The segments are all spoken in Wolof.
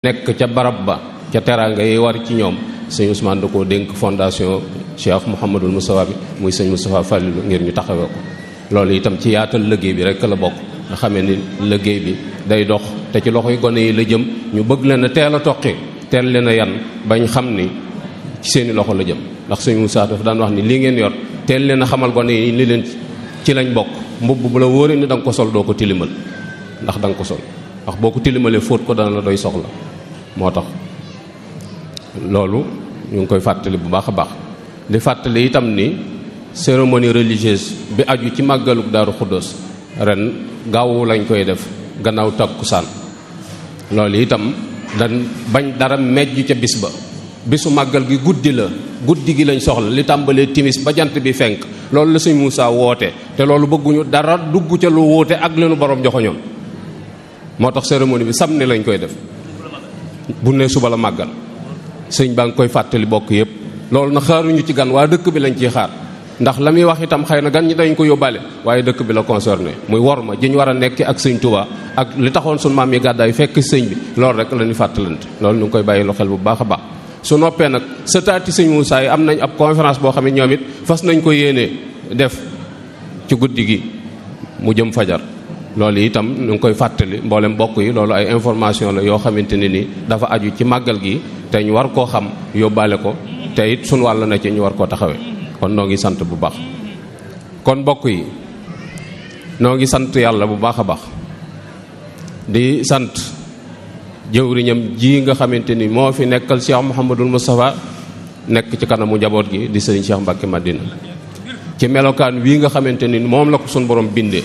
nekk ca barab ba ca teraanga yi war ci ñoom sëñ Ousmane da koo dénk fondation Cheikh Mouhamadul Moustapha bi muy sëñ Moustapha Fallilu ngir ñu taxawee ko loolu itam ci yaatal liggéey bi rek la bokk nga xamee ni liggéey bi day dox te ci loxoy gone yi la jëm ñu bëgg leen a teel a toqi teel leen a yan bañ xam ni ci seeni loxo la jëm ndax sëñ Moussa dafa daan wax ni lii ngeen yor teel leen a xamal gone yi li leen ci lañ bokk mbubb bu la wóoree ni da nga ko sol doo ko tilimal ndax da nga ko sol ndax boo ko tilimalee fóot ko dana la doy soxla moo tax loolu ñu ngi koy fàttali bu baax a baax di fàttali itam ni cérémonie religieuse bi aju ci màggaluk daaru xuddoos ren gaawu lañ koy def gannaaw takkusaan loolu itam dan bañ dara mejj ca bis ba bisu màggal gi guddi la guddi gi lañ soxla li tàmbalee timis ba jant bi fenk loolu la sëñ Moussa woote te loolu bëgguñu dara dugg ca lu wóote ak leenu borom joxoñoon moo tax cérémonie bi samedi lañ koy def bu ne suba la màggal sëñ baa ngi koy fàttali bokk yépp loolu na xaaruñu ci gan waa dëkk bi lañ ciy xaar ndax la muy wax itam xëy na gan ñi dañ ko yóbbaale waaye dëkk bi la concerné muy wor ma jiñ war a nekk ak sëñ Touba ak li taxoon suñu maam yi gàddaay fekk sëñ bi loolu rek la ñuy fàttalante loolu ñu ngi koy bàyyi lu xel bu baax a baax su noppee nag sëtaati sëñ Moussa yi am nañ ab conférence boo xam ne ñoom it fas nañ ko yéenee def ci guddi gi mu jëm fajar loolu itam ñu ngi koy fàttali mboolem mbokk yi loolu ay information la yoo xamante ne ni dafa aju ci màggal gi te ñu war koo xam yóbbaale ko te it sunu wàll na ci ñu war koo taxawee kon noo ngi sant bu baax kon mbokk yi noo ngi sant yàlla bu baax a baax di sant jëwriñam ji nga xamante ni moo fi nekkal Cheikh Mouhamadul Moustapha nekk ci kanamu njaboot gi di sëriñ Cheikh Mbacke Madina ci melokaan wii nga xamante ni moom la ko sunu borom bindee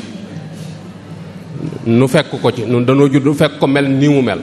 nu fekk ko ci nun dañoo judd fekk ko mel ni mu mel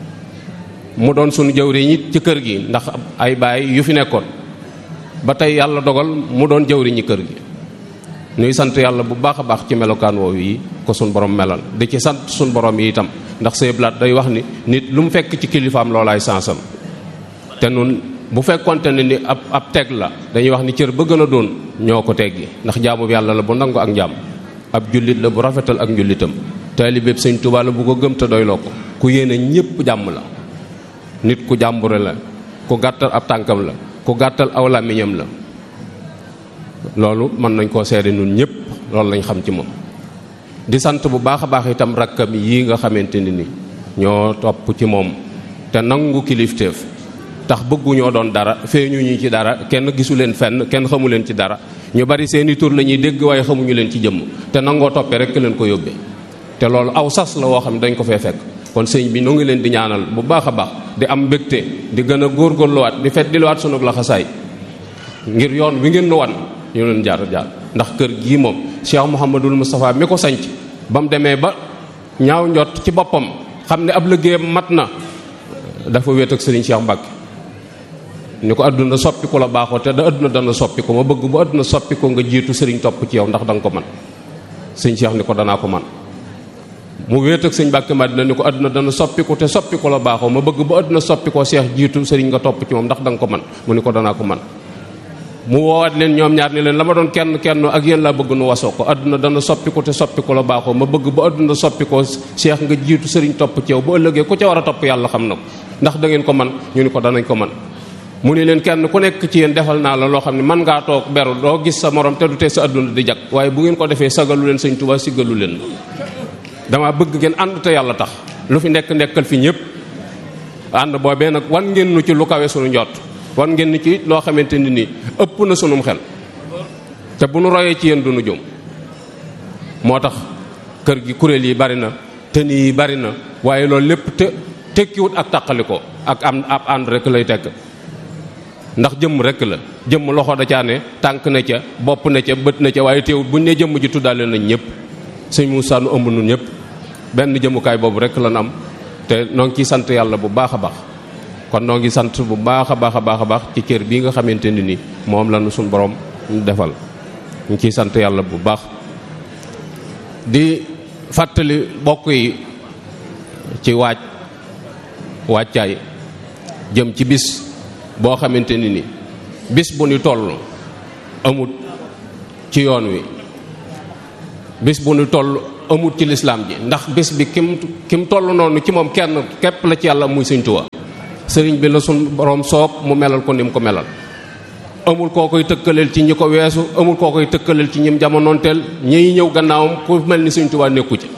mu doon sunu jëwriñ it ci kër gi ndax ay baay yu fi nekkoon ba tey yàlla dogal mu doon jëwriñi kër gi nuy sant yàlla bu baax a baax ci melokaan woowu yi ko sunu borom melal di ci sant sunu borom yi itam ndax say blaat day wax ni nit lu mu fekk ci kilifaam loolaay sansam te nun bu fekkonte ne ni ab ab teg la dañuy wax ni cër ba gën a doon ñoo ko teggi ndax jaamu bi yàlla la bu nangu ak njaam ab jullit la bu rafetal ak njullitam taalibeeb sëñ Tuubaa la bu ko gëm te doyloo ko ku yéene ñépp jàmm la nit ku jàmbure la ku gàttal ab tànkam la ku gàttal aw làmmiñam la loolu mën nañ koo seede nun ñëpp loolu lañ xam ci moom di sant bu baax a baax itam rakkam yi nga xamante ni ni ñoo topp ci moom te nangu kilifteef tax bëgguñoo doon dara feeñu ñu ci dara kenn gisu leen fenn kenn xamu leen ci dara ñu bari seeni tur la ñuy dégg waaye xamuñu leen ci jëmm te nangoo toppee rek leen ko yóbbee te loolu aw sas la woo xam ne dañ ko fee fekk kon sëñ bi nu ngi leen di ñaanal bu baax a baax di am mbégte di gën a góorgóorluwaat di fet diluwaat sunu laxasaay ngir yoon wi ngeen nu wan ñu leen jaar jaar ndax kër gii moom Cheikh Mouhamadul Moustapha mi ko sanc ba mu demee ba ñaaw njot ci boppam xam ne ab liggéeyam mat na dafa wéet ak sëriñ Cheikh Mbacke ni ko adduna soppi ko la baaxoo te da adduna dana soppi ko ma bëgg bu adduna soppi ko nga jiitu sëriñ topp ci yow ndax da nga ko man sëñ Cheikh ni ko danaa ko man mu wéet ak sëñ Mbàkke Madina ni ko àdduna dana soppiku te soppiku la baaxoo ma bëgg ba àdduna soppikoo seex jiitu sëriñ nga topp ci moom ndax da nga ko man mu ni ko danaa ko man mu woowaat leen ñoom ñaar ni leen la ma doon kenn kenn ak yéen laa bëgg nu wasoo ko àdduna dana soppiku te soppiku la baaxoo ma bëgg ba àdduna soppikoo seex nga jiitu sëriñ topp ci yow bu ëllëgee ku ca war a topp yàlla xam na ko ndax da ngeen ko man ñu ni ko danañ ko man mu ni leen kenn ku nekk ci yéen defal naa la loo xam ne man ngaa toog beru doo gis sa morom te du tee sa àdduna di jag waaye bu ngeen ko defee sagalu leen sëñ Tuubaa siggalu leen dama bëgg ngeen ànd te yàlla tax lu fi nekk nekkal fi ñëpp ànd boobee nag wan ngeen nu ci lu kawe sunu njott wan ngeen ni ci loo xamante ni nii ëpp na sunum xel te bu nu royee ci yéen du nu jum moo tax kër gi kuréel yi bari na tëni yi bari na waaye loolu lépp te tekkiwut ak taqali ko ak am ab ànd rek lay tekk ndax jëmm rek la jëmm loxo da caa ne tànk na ca bopp na ca bët na ca waaye teewut buñ ne jëmm ji tuddaale nañ ñëpp sëñ Moussa nu ëmb nun ñëpp benn jëmukaay boobu rek la am te noo ngi ciy sant yàlla bu baax a baax kon noo ngi sant bu baax a baax a baax a baax ci cër bii nga xamante ni ni moom la nu suñ borom defal ñu ciy sant yàlla bu baax di fàttali bokk yi ci waaj wàccaay jëm ci bis boo xamante ni ni bis bu ñu toll amut ci yoon wi bis bu ñu toll amut ci lislaam ji ndax bés bi kim kim toll noonu ci moom kenn képp la ci yàlla muy Sëñ Tuubaa sëriñ bi la suñ borom soob mu melal ko ni mu ko melal amul koo koy tëkkaleel ci ñi ko weesu amul koo koy tëkkaleel ci ñim jamonoonteel ñiy ñëw gannaawam ku mel ni Sëñ Tuubaa nekku ci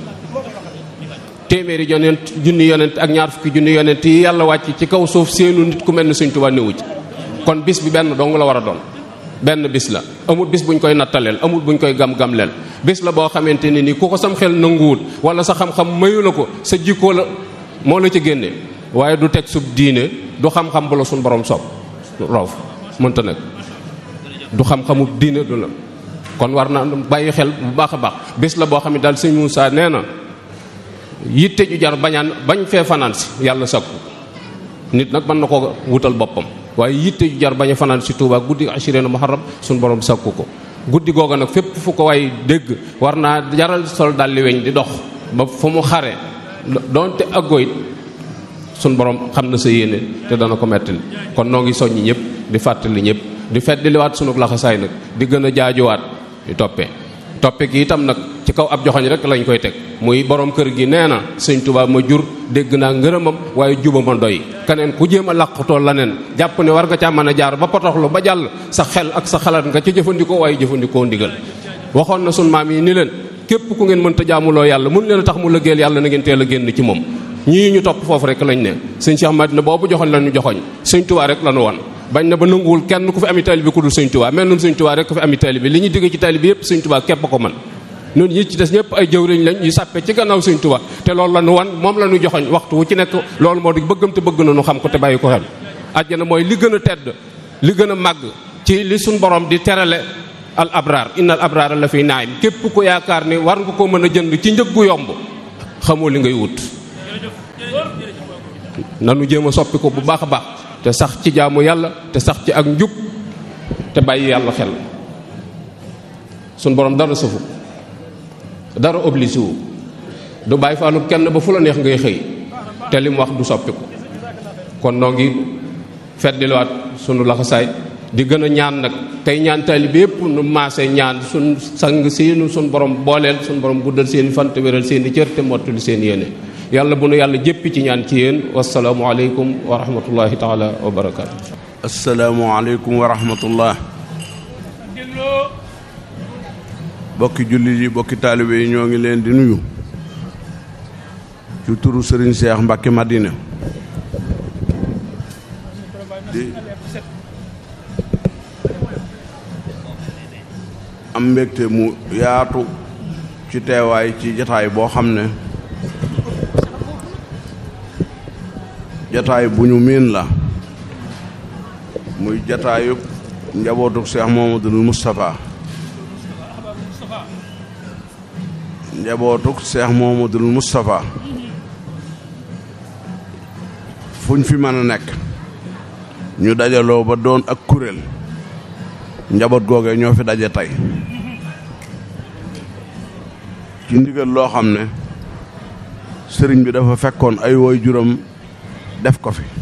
téeméeri yonent junni yonent ak ñaar fukki junni yonent yi yàlla wàcc ci kaw suuf seenu nit ku mel ni Sëñ Tuubaa newu ci kon bis bi benn dong la war a doon benn bis la amul bis buñ koy nattaleel amul buñ koy gam-gamleel bis la boo xamante ne ni ku ko sam xel nanguwul wala sa xam-xam mayu la ko sa jikkoo la moo la ci génne waaye du teg sub diine du xam-xam bu la suñ borom soob roof mënta nag du xam-xamu diine du la kon war na bàyyi xel bu baax a baax bis la boo xam ne daal sëñ Moussa nee na yitte ju jar bañaan bañ fee fanaan si yàlla sakku nit nag mën na ko wutal boppam waaye yitte ju jar bañ a fanaan si Touba guddi ashirina muharram suñ borom sakku ko guddi googa nag fépp fu ko waay dégg war naa jaral sol dalli weñ di dox ba fu mu xare doonte aggoyit suñ borom xam na sa yéene te dana ko mettali kon noo ngi soññi ñëpp di fàttali ñëpp di feddiliwaat sunu laxasaay nag di gën a jaajuwaat di toppee toppe gi itam nag ci kaw ab joxoñ rek lañ koy teg muy borom kër gi nee na sëñ Tuubaa ma jur dégg naa ngërëmam waaye juba ma doy keneen ku jéem a làqutoo la neen jàpp ne war nga caa mën a jaar ba potoxlu ba jàll sa xel ak sa xalaat nga ca jëfandikoo waaye jëfandikoo ndigal waxoon na sun maam yi ni leen képp ku ngeen mënta jaamuloo yàlla mun leen a tax mu lëggeel yàlla na ngeen teel a génn ci moom ñii ñu topp foofu rek lañ ne sëñ Cheikh Madina boobu joxoñ la ñu joxoñ sëñ Tuubaa rek la ñu wan bañ na ba nanguwul kenn ku fi ami taalibe ku dul sëñ Tuubaa mel nun sëñ Tuubaa rek ku fi ami taalibe li ñu digg ci taalibe yépp sëñ Tuubaa képp ko man ñun ñi ci des ñëpp ay jëwriñ lañ yu sàppe ci gannaaw sëñ Tuubaa te loolu la ñu wan moom la ñu joxoñ waxtu wu ci nekk loolu moo di bëggam te bëgg na ñu xam ko te bàyyi ko xel àjjana mooy li gën a tedd li gën a màgg ci li suñ borom di terale al abraar innal abraar la fi naayim képp ku yaakaar ni war nga ko mën a jënd ci njëg gu yomb xamoo li ngay wut nanu jéem a soppi ko bu baax a baax te sax ci jaamu yàlla te sax ci ak njub te bàyyi yàlla xel suñ borom dara sëfu dara obligé wu du bàyyi faalu kenn ba fu la neex ngay xëy te li mu wax du soppi ko kon noo ngi feddiliwaat sunu laxasaay di gën a ñaan nag tey ñaan taalibe yépp nu maase ñaan suñ sang seenu suñ borom booleel suñ borom guddal seeni fan te wéral seeni cër te mottali seen yéene yàlla bu nu yàlla jéppi ci ñaan ci yéen wasalaamu aleykum wa rahmatullahi taala wa barakaatu asalaamu aleykum wa rahmatullah bokki jullit yi bokki taalibe yi ñoo ngi leen di nuyu ci turu sëriñ Seex Mbàkke Madina di am mbégte mu yaatu ci teewaay ci jataay boo xam ne jataay bu ñu miin la muy jataayub njabootuk Seex Muhammadul Moustapha njabootuk Seex Muhammadul Moustapha fuñ fi mën a nekk ñu dajaloo ba doon ak kuréel njaboot googee ñoo fi daje tey ci ndigal loo xam ne sëriñ bi dafa fekkoon ay woy juróom def ko fi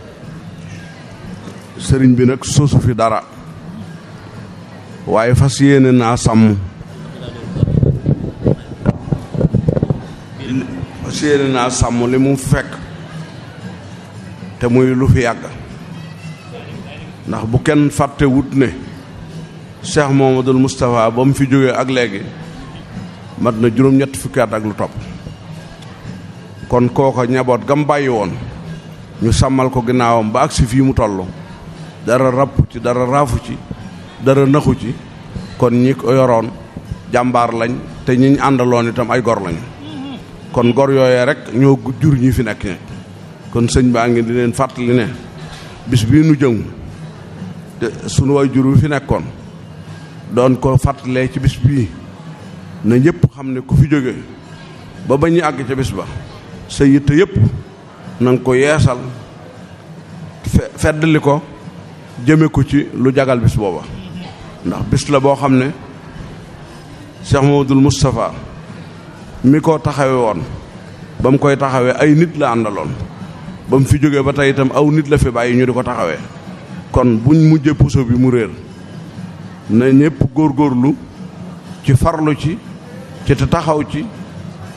sëriñ bi nag sosu fi dara waaye fas yéene naa sàmm fas yéene naa sàmm li mu fekk te muy lu fi yàgg ndax bu kenn fàtte wut ne Cheikh Mouhamadoul Moustapha ba mu fi jógee ak léegi mat na juróom-ñett fukki at ak lu topp kon kooko ñaboot gam bàyyi woon ñu sàmmal ko ginnaawam ba agsi fii mu toll dara rapp ci dara raafu ci dara naxu ci kon ñi ko yoroon jàmbaar lañ te ñi ñu àndaloon itam ay gor lañu kon gor yooyee rek ñoo jur ñi fi nekk kon sëñ baa ngi di leen fàttali ne bis bii nu jëm te sunu way jur wi fi nekkoon doon ko fàttalee ci bis bii na ñëpp xam ne ku fi jóge ba ba ñu àgg ca bis ba sa yitte yëpp na nga ko yeesal feddali ko jëme ko ci lu jagal bis booba ndax bis la boo xam ne Cheikh Mamadou Moustapha mi ko taxawe woon ba mu koy taxawee ay nit la àndaloon ba mu fi jógee ba tey itam aw nit la fi bàyyi ñu di ko taxawee kon buñ mujjee puso bi mu réer na ñëpp góorgóorlu ci farlu ci ci te taxaw ci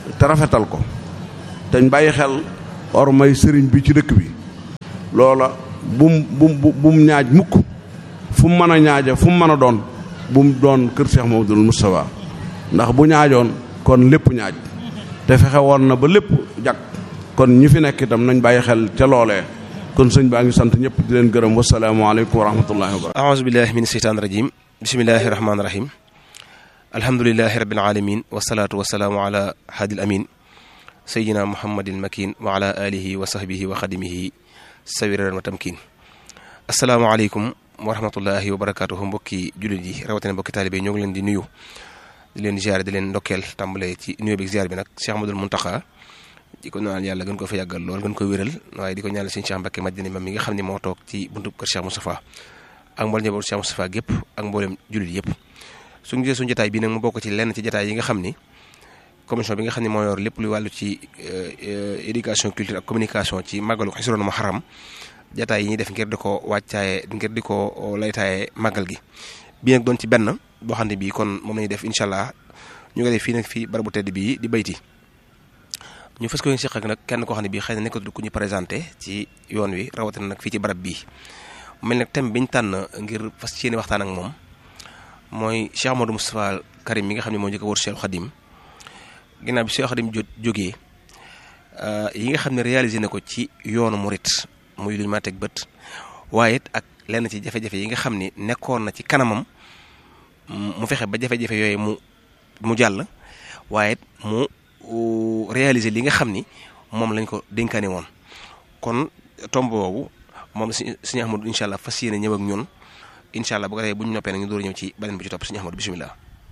te rafetal ko teñ bàyyi xel or may sëriñ bi ci dëkk bi loola bum bum bum ñaaj mukk fu mu mën a ñaaja fu mu mën a doon bum doon kër Cheikh Mamadou Moustapha ndax bu ñaajoon kon lépp ñaaj te fexe woon na ba lépp jag kon ñi fi nekk itam nañ bàyyi xel ca loolee kon sëñ baa ngi sant ñëpp di leen gërëm wasalaamaaleykum wa rahmatullahi wa barakatu aouzu billahi min seytaan rajim bismillahi rahmaani rahim alhamdulilahi rabbil alamin wasalaatu wasalaamu ala haadil amin sayidina muhammadil makin wa ala alihi wa sahbihi wa xadimihi sawiran wa tamkin asalaamaaleykum wa rahmatullahi wa barakatuhu mbokki jullit yi rawatina mbokki taalibe ñoo ngi leen di nuyu di leen ziare di leen ndokkeel tàmbale ci nuyu bi ziare bi nag Cheikh Ahmadul Muntaxa di ko ñaanal yàlla gën ko fa yàggal lool gën ko wéral waaye di ko ñaanal sëñ Cheikh Mbacke Madina mam mi nga xam ne moo toog ci buntu kër Cheikh Moustapha ak mboolem njabootu Cheikh Moustapha gépp ak mboolem jullit yëpp suñu gisee suñu jotaay bii nag mu bokk ci lenn ci jotaay yi nga xam ni commission bi nga xam ne moo yor lépp lu wàllu ci éducation culture ak communication ci màggalu Xisroon Muharram jotaay yi ñuy def ngir di ko wàccaaye ngir di ko laytaaye màggal gi bii nag doon ci benn boo xam ne bii kon moom lañuy def incha allah ñu ngi def fii nag fii barabu tedd bii di bayti ñu fas ko yéen ak nag kenn koo xam ne bii xëy na nekkatul ku ñu présenté ci yoon wi rawatina nag fii ci barab bii mel nag thème bi ñu tànn ngir fas yéene waxtaan ak moom mooy Cheikh Amadou Moustapha Karim mi nga xam ne moo njëkk a wër Cheikh Khadim ginnaaw bi Cheikh Khadim jógee yi nga xam ne réalisé na ko ci yoonu murit muy lu ñu ma teg bët waaye it ak lenn ci jafe-jafe yi nga xam ne nekkoon na ci kanamam mu fexe ba jafe-jafe yooyu mu mu jàll waaye it mu réaliser li nga xam ni moom lañ ko dénkaane woon kon tomb boobu moom si suñu Ahmadu incha allah fas yéene ñëw ak ñun incha allah bu ko defee bu ñu noppee nag ñu door ñëw ci beneen bi ci topp suñu Ahmadu bisimilah.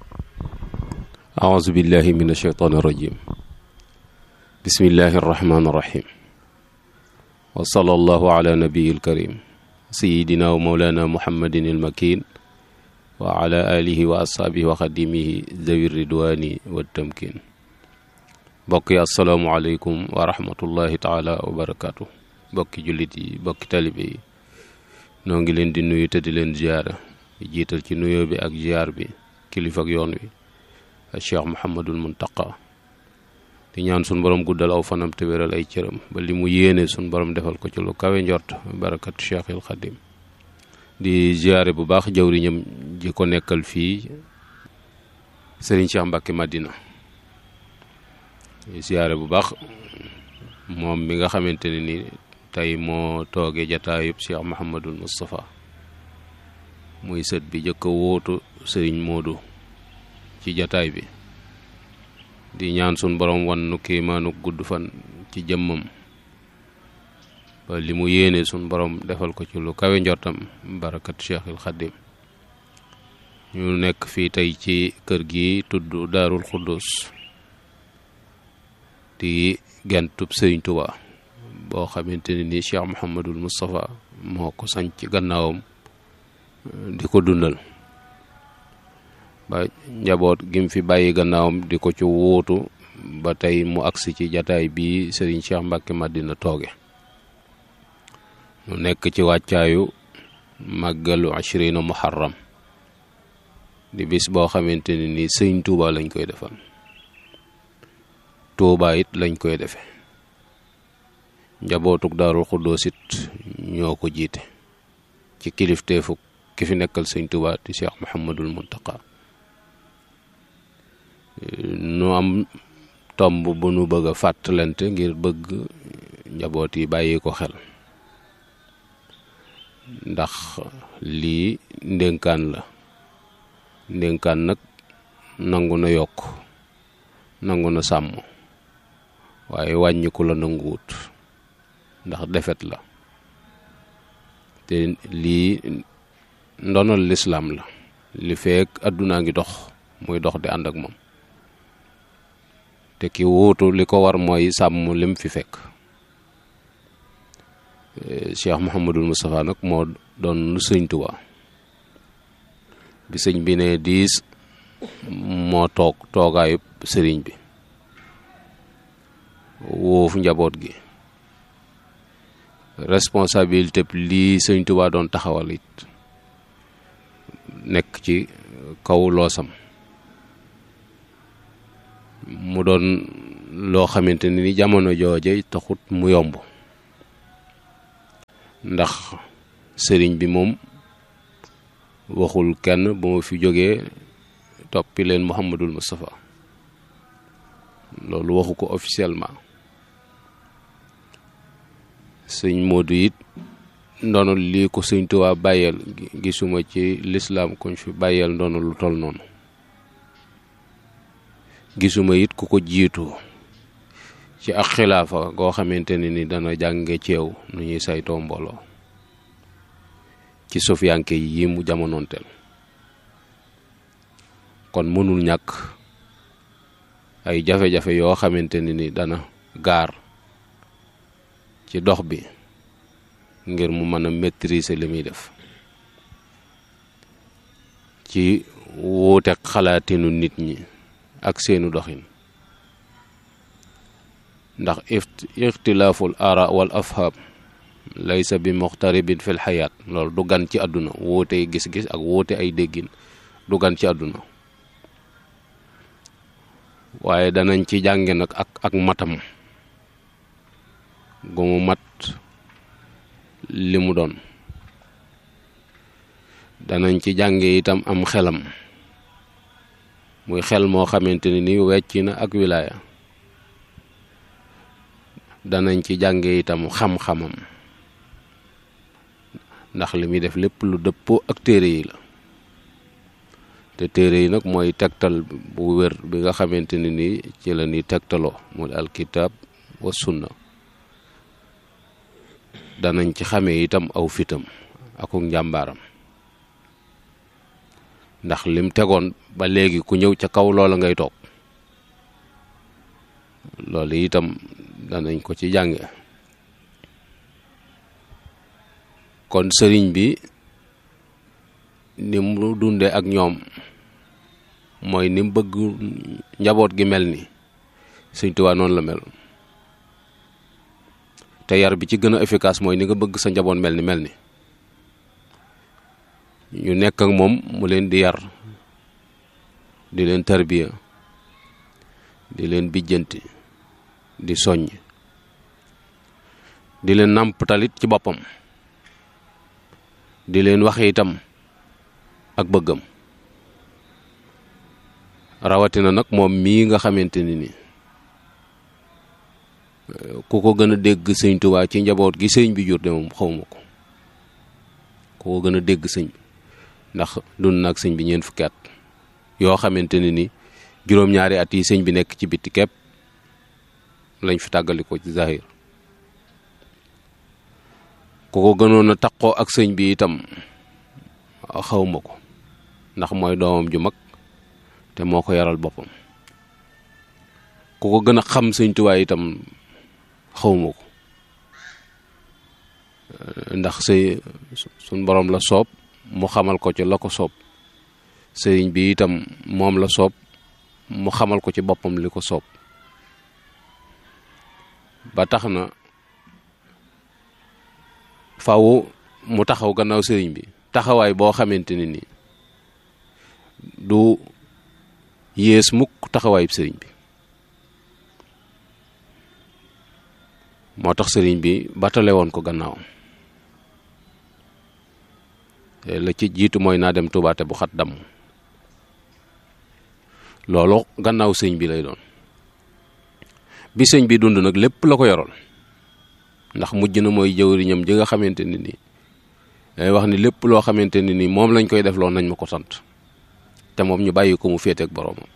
aouzu billahi min ashaytaani rajim bismillahi arrahmani arrahim wa sallallahu ala nabiyil karim sayidina wa mawlana muhammadin il makin wa ala alihi wa ashaabihi wa xadimihi zawi ridwani wa tamkin mbokk yi asalaamualeykum wa rahmatullahi taala wa barakaatu mbokki jullit yi mbokki talibe yi noo ngi leen di nuyu te di leen ziyaara di jiital ci nuyoo bi ak ziyaar bi kilifa ak yoon wi ak cheikh muhammadul muntaqa di ñaan sun borom guddal aw fanam te wéral ay cëram ba li mu yéene sun borom defal ko ci lu kawe njort barakatu cheikhil xadim di ziyaare bu baax jawriñam ji ko nekkal fii sëriñ cheikh mbàkke madina ziyaare bu baax moom mi nga xamante ne ni tey moo tooge jataayub cheikh muhammadul moustapha muy sët bi jëkk a wóotu sëriñ moodu ci jataay bi di ñaan sun borom wan nu kiimaanu gudd fan ci jëmmam ba li mu yéene sun borom defal ko ci lu kawe njortam barakat cheikhil xadim ñu nekk fii tey ci kër gi tudd daarul xuddus di gentub sëriñ Tuba boo xamante ne ni cheikh muhammadul moustapha moo ko sañ ci gannaawam di ko dundal ba njaboot gim fi bàyyi gannaawam di ko ci wuutu ba tey mu agsi ci jataay bii sëriñ Cheikh Mbacke Madina tooge mu nekk ci wàccaayu màggalu ashrina muharram di bis boo xamante ne ni sëriñ Touba lañ koy defal Touba it lañ koy defe njabootuk daarul xuddoos it ñoo ko jiite ci kilifteefuk ki fi nekkal sëriñ Touba di Cheikh Mouhamadul Muntaqa nu am tomb bu nu bëgg a fàttalante ngir bëgg njaboot yi bàyyi ko xel ndax lii ndénkaan la ndénkaan nag nangu na yokk nangu na sàmm waaye wàññiku la nanguwut ndax defet la te lii ndonal lislaam la li feek àddunaa ngi dox muy dox di ànd ak moom te ki wuutu li ko war mooy sàmm lim fi fekk Cheikh Mouhamadul Moustapha nag moo doon sëñ Tuba bi sëñ bi ne diis moo toog toogaayu sëriñ bi woofu njaboot gi responsabilité lii sëñ Tuba doon taxawal it nekk ci kaw loosam mu doon loo xamante ni jamono jooje taxut mu yomb ndax sëriñ bi moom waxul kenn ba ma fi jógee toppi leen Muhammadul Moustapha loolu waxu ko officiellement sëñ Modou it ndono lii ko sëñ Tuubaa bàyyeel gisuma ci lislaam kuñ fi bàyyeel ndono lu toll noonu gisuma it ku ko jiitu ci ak xilaafa goo xamante ne ni dana jànge ceew nu ñuy saytoo mbooloo ci sofiyanke yi mu jamonoonteel kon mënul ñàkk ay jafe-jafe yoo xamante ne ni dana gaar ci dox bi ngir mu mën a maîtriser li muy def ci wuuteeg xalaatinu nit ñi ak seenu doxin ndax ixtilaaful ara wal afham laysa bi muxtaribin fil xayaat loolu du gan ci àdduna wuute gis-gis ak wuute ay déggin du gan ci àdduna waaye danañ ci jànge nag ak ak matam gu mu mat li mu doon danañ ci jànge itam am xelam muy xel moo xamante ne ni wecc na ak wilaaya danañ ci jànge itam xam-xamam ndax li muy def lépp lu dëppoo ak téere yi la te téere yi nag mooy tegtal bu wér bi nga xamante ne ni ci la ni tegtaloo mu alkitab wa sunna danañ ci xamee itam aw fitam akuk njàmbaaram ndax lim tegoon ba léegi ku ñëw ca kaw loola ngay toog loolu itam danañ ko ci jànge kon sëriñ bi ni mu dunde ak ñoom mooy ni mu bëgg njaboot gi mel ni Sëñ Tuubaa noonu la mel te yar bi ci gën a efficace mooy ni nga bëgg sa njaboot mel ni mel ni ñu nekk ak moom mu leen di yar di leen tarbiya di leen bijjanti di soññ di leen nàmptalit ci boppam di leen wax itam ak bëggam rawatina nag moom mii nga xamante ni ni ku ko gën a dégg sëñ Tuubaa ci njaboot gi sëñ bi jur de moom xawma ko ku ko gën a dégg sëñ bi ndax dund nag sëñ bi ñeent fukki at yoo xamante ne ni juróom-ñaari at yi sëñ bi nekk ci bitti képp lañ fi tàggali ko ci zahir ku ko gënoon a taqoo ak sëñ bi itam xawma ko ndax mooy doomam ju mag te moo ko yaral boppam ku ko gën a xam sëñ Tuubaa itam xawma ko ndax sëy suñ borom la soob mu xamal ko ci la ko soob sëriñ bi itam moom la soob mu xamal ko ci boppam li ko soob ba tax na faw mu taxaw gannaaw sëriñ bi taxawaay boo xamante ne ni du yées mukk taxawaayub sëriñ bi moo tax sëriñ bi batale woon ko gannaawam la ci jiitu mooy naa dem tubaate bu xat damm loolu gannaaw sëñ bi lay doon bi sëñ bi dund nag lépp la ko yoroon ndax mujj na mooy jëwriñam ji nga xamante ne ni day wax ni lépp loo xamante ne ni moom lañ koy def loo nañ ma ko sant te moom ñu bàyyi ko mu féeteeg boroomam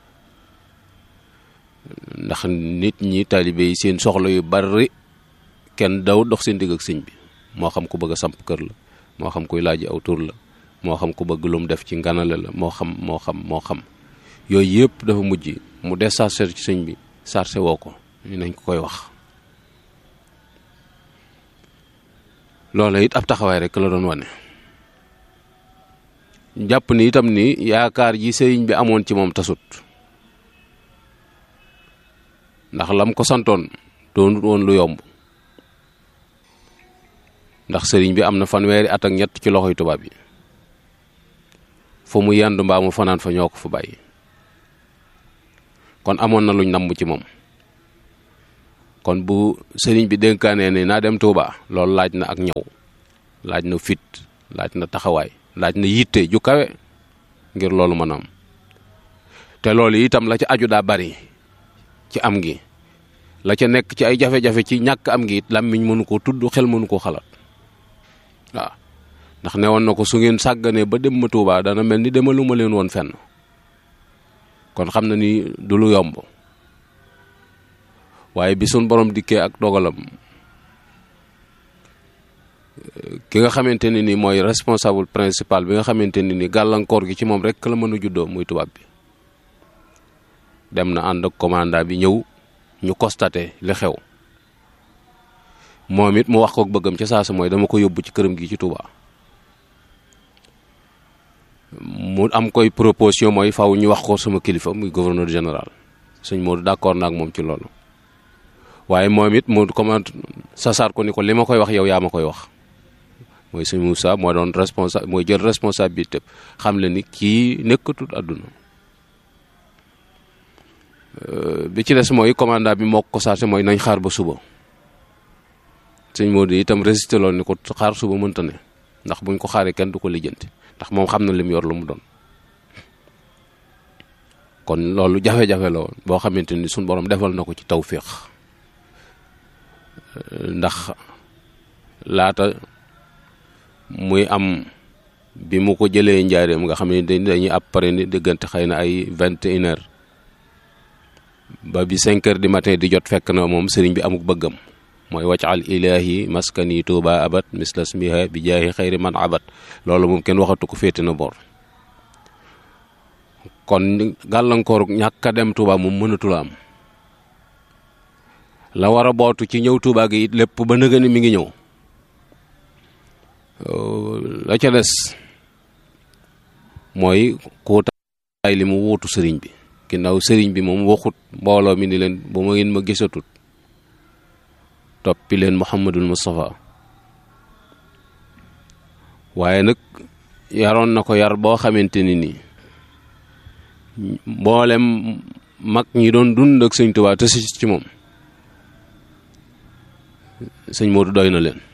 ndax nit ñi taalibe yi seen soxla yu bari kenn daw dox seen digg ak sëñ bi moo xam ku bëgg a samp kër la moo xam kuy laaj aw tur la moo xam ku bëgg lu mu def ci nganale la moo xam moo xam moo xam yooyu yëpp dafa mujj mu des sarse ci sëñ bi sarse woo ko ñu nañ ko koy wax loola it ab taxawaay rek la doon wane jàpp ni itam ni yaakaar ji sëriñ bi amoon ci moom tasut ndax lam ko santoon doonut woon lu yomb ndax sëriñ bi am na fanweeri at ak ñett ci loxoy tubaab yi fu mu yendu mbaa mu fanaan fa ñoo ko fa bàyyi kon amoon na luñ namm ci moom kon bu sëriñ bi dénkaanee ni naa dem Touba loolu laaj na ak ñëw laaj na fit laaj na taxawaay laaj na yitte ju kawe ngir loolu mën a am te loolu itam la ca aju daa bari ci am gi la ca nekk ci ay jafe-jafe ci ñàkk am gi it làmmiñ mënu koo tudd xel mënu koo xalaat waaw ndax ne woon na ko su ngeen sàgganee ba dem ma Touba dana mel ni demaluma leen woon fenn kon xam na ni du lu yomb waaye bi suñ borom dikkee ak dogalam ki nga xamante ne ni mooy responsable principal bi nga xamante ne ni gàllankoor gi ci moom rek la mën a juddoo muy tubaab bi dem na ànd ak commandant bi ñëw ñu constaté li xew moom it mu wax ko bëggam ca saasa mooy dama ko yóbbu ci këram gi ci Touba mu am koy proposition mooy faw ñu wax ko sama kilifa muy gouverneur général sëñ Modou d'accord na ak moom ci loolu waaye moom it mu commande sasaar ko ni ko li ma koy wax yow yaa ma koy wax mooy sëñ Moussa moo doon responsable mooy jël responsabilité xam le ni kii nekkatul àdduna bi ci des mooy commandant bi moo ko saate mooy nañ xaar ba suba sëñ Modou itam résisté loolu ni ko xaar suba mënta ne ndax buñ ko xaaree kenn du ko lijjanti ndax moom xam na lim yor lu mu doon kon loolu jafe-jafe la woon boo xamante ni suñ borom defal na ko ci tawféex ndax laata muy am bi mu ko jëlee njaareem nga xam ne dañuy après ni diggante xëy na ay vingt et une heures ba bi cinq heures du matin di jot fekk na moom sëriñ bi amuk bëggam mooy waccal ilahi maskani tuuba abat mislas miha bi jaahi xayri man abat loolu moom kenn waxatu ko féete na bor kon gàllankoor ñàkk a dem tuuba moom mënatula am la war a bootu ci ñëw tuuba gi it lépp ba nëga ni mi ngi ñëw la ca des mooy kuutaay li mu wuutu sëriñ bi ginnaaw sëriñ bi moom waxut mbooloo mi ni leen bu ma ngeen ma gisatut toppi leen Muhammadul Mustafa waaye nag yaroon na ko yar boo xamante ni nii mboolem mag ñi doon dund ak sëñ Tuubaa te si ci moom sëñ Modou doy na leen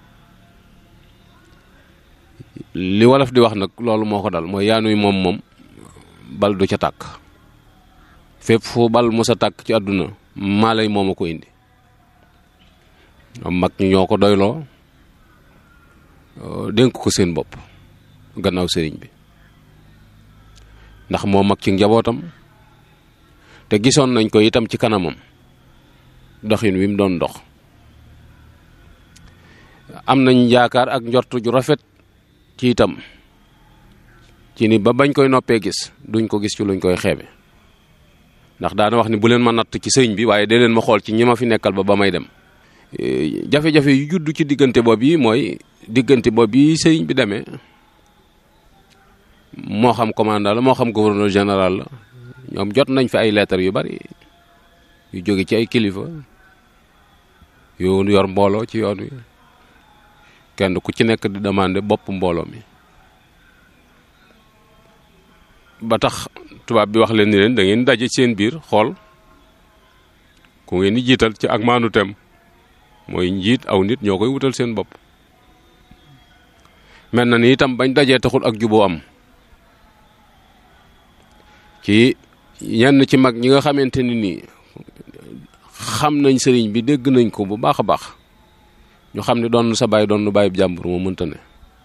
li wolof di wax nag loolu moo ko dal mooy yaanuy moom moom bal du ca tàkk fépp fu bal mos a tàkk ci àdduna maa lay moom a ko indi am mag ñi ñoo ko doyloo dénk ko seen bopp gannaaw sëriñ bi ndax moo mag ci njabootam te gisoon nañ ko itam ci kanamam doxin wi mu doon dox am nañ yaakaar ak njort ju rafet ci itam ci ni ba bañ koy noppee gis duñ ko gis ci luñ koy xeebe ndax daana wax ni bu leen ma natt ci sëriñ bi waaye dee leen ma xool ci ñi ma fi nekkal ba ba may dem jafe-jafe yu judd ci diggante boobu yi mooy diggante boobu yi sëriñ bi demee moo xam commandant la moo xam gouverneur général la ñoom jot nañ fi ay lettres yu bari yu jóge ci ay kilifa yu yor mbooloo ci yoon wi kenn ku ci nekk di demander bopp mbooloo mi ba tax tubaab bi wax leen ni leen da ngeen daje seen biir xool ku ngeen di jiital ci ak maanu tem mooy njiit aw nit ñoo koy wutal seen bopp mel na ni itam bañ dajee taxul ak juboo am ci ñenn ci mag ñi nga xamante ni nii xam nañ sëriñ bi dégg nañ ko bu baax a baax ñu xam ne doon sa baay doon nu bàyyi jàmbur moo mënta ne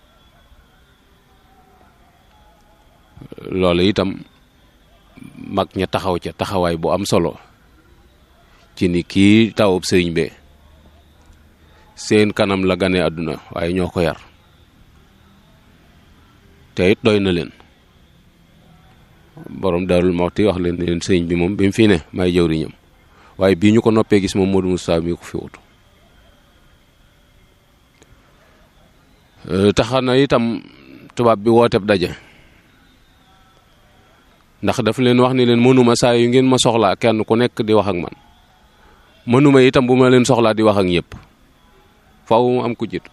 loolu itam mag ña taxaw ca taxawaay bu am solo ci ni kii tawub sëriñ bee seen kanam la gane àdduna waaye ñoo ko yar te it doy na leen borom Daarul Muxti wax leen leen sëriñ bi moom bi mu fi ne may jëwriñam waaye bii ñu ko noppee gis moom Modou Moustapha mi ko fi wutu taxa na itam tubaab bi wooteb daje ndax daf leen wax ni leen mënuma saa yu ngeen ma soxlaa kenn ku nekk di wax ak man mënuma itam bu ma leen soxlaa di wax ak ñëpp faaw mu am ku jiitu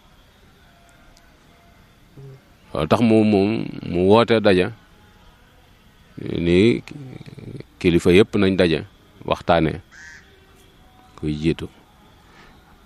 waaw tax mu mu mu woote daje ni kilifa yëpp nañ daje waxtaanee kuy jiitu